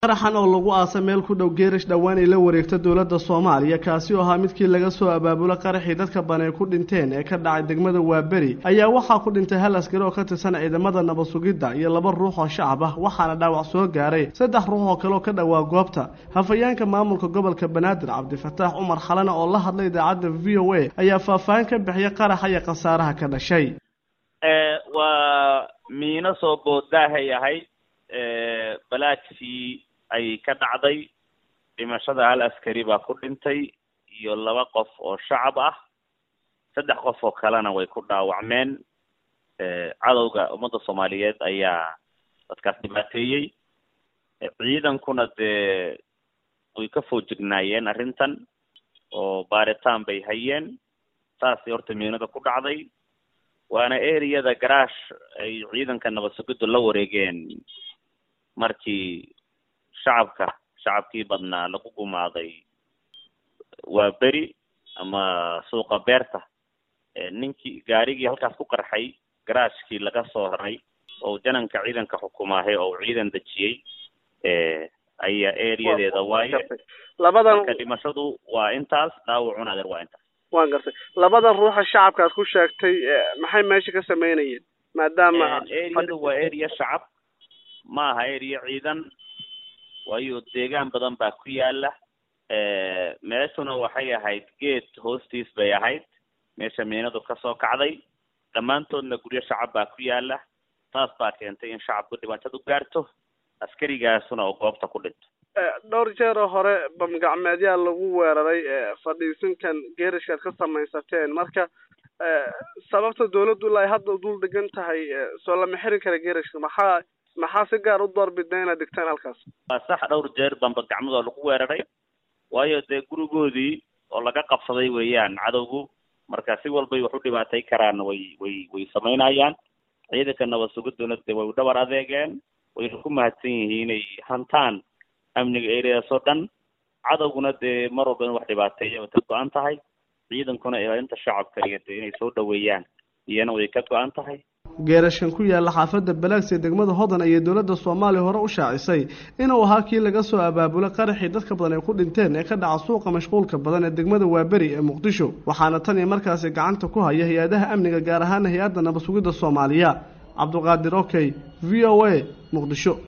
qaraxan oo lagu aasa meel ku dhow geerish dhowaan ay la wareegta dowladda soomaaliya kaasi oo ahaa midkii laga soo abaabulo qaraxii dadka banay ku dhinteen ee ka dhacay degmada waaberi ayaa waxaa ku dhintay hal askari oo ka tirsan ciidamada nabad sugidda iyo laba ruux oo shacab ah waxaana dhaawac soo gaaray saddex ruux oo kale oo ka dhowaa goobta hafayeenka maamulka gobolka banaadir cabdifataax cumar xalana oo la hadlay idaacadda v o a ayaa faahfaahin ka bixiyay qaraxa iyo khasaaraha ka dhashay waa miino soo boodaahay ahayd balaadkii ay ka dhacday dhimashada hal askari baa ku dhintay iyo laba qof oo shacab ah saddex qof oo kalena way ku dhaawacmeen cadowga ummadda soomaaliyeed ayaa dadkaas dhibaateeyey ciidankuna dee way ka foojignaayeen arrintan oo baaritaan bay hayeen saasay horta miinada ku dhacday waana ereyada garaash ay ciidanka nabad sugiddu la wareegeen markii shacabka shacabkii badnaa lagu gumaaday waa beri ama suuqa beerta ninkii gaarigii halkaas ku qarxay garaashkii laga soo raray oo jananka ciidanka xukumaahay oo ciidan dejiyey ayaa ereyadeeda waaye labadan marka dhimashadu waa intaas dhaawacuna adeer waa intaas waan gartay labada ruuxa shacabka aad ku sheegtay maxay meesha ka sameynayeen maadaama ereyadu waa ereya shacab ma aha ereya ciidan waayo deegaan badan baa ku yaala meeshuna waxay ahayd geed hoostiis bay ahayd meesha miinadu kasoo kacday dhammaantoodna guryo shacab baa ku yaala taas baa keentay in shacabku dhibaatadu gaarto askarigaasuna oo goobta ku dhinto dhowr jeer oo hore bamgacmeedyaa lagu weeraray fadhiisinkan geerishkaad ka samaysateen marka sababta dawladdu ilaa ay hadda dul degan tahay soo lama xirin kara geerishka maxaa maxaa si gaar u doorbidna inaad digtaan halkaas waa sax dhowr jeer bambagacmadoo lagu weeraray waayo dee gurigoodii oo laga qabsaday weeyaan cadowgu marka si walbay wax u dhibaatay karaan way way way samaynayaan ciidanka nabad sugiduna dee way u dhabar adeegeen wayna ku mahadsan yihiin inay hantaan amniga ereadaas oo dhan cadowguna dee mar walba in wax dhibaateeya way ka go-an tahay ciidankuna ilaalinta shacabka iyo dee inay soo dhaweeyaan iyana way ka go-an tahay geerashkan ku yaalla xaafadda balaags ee degmada hodan ayay dowladda soomaaliya hore u shaacisay inuu ahaa kii laga soo abaabulay qaraxii dadka badan ay ku dhinteen ee ka dhaca suuqa mashquulka badan ee degmada waaberi ee muqdisho waxaana tan iyo markaasi gacanta ku haya hay-adaha amniga gaar ahaan hay-adda nabad sugidda soomaaliya cabduqaadir okey v o a muqdisho